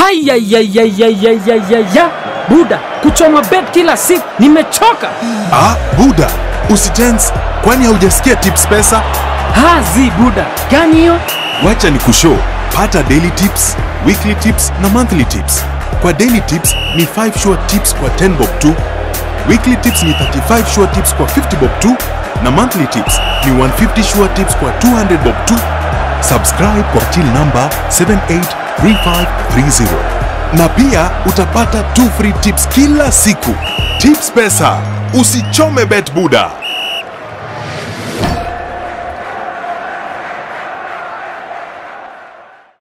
Hayayayayayayaya Buda, kuchoma bet kila siku nimechoka. Ah, Buda, usitense, kwani haujasikia tips pesa? Hazi Buda, gani hiyo? Wacha ni kushow. Pata daily tips, weekly tips na monthly tips. Kwa daily tips ni 5 sure tips kwa 10 bob tu. Weekly tips ni 35 sure tips kwa 50 bob tu na monthly tips ni 150 sure tips kwa 200 bob tu. Subscribe kwa till number 783530 na pia utapata 2 free tips kila siku. Tips pesa, usichome bet Buda.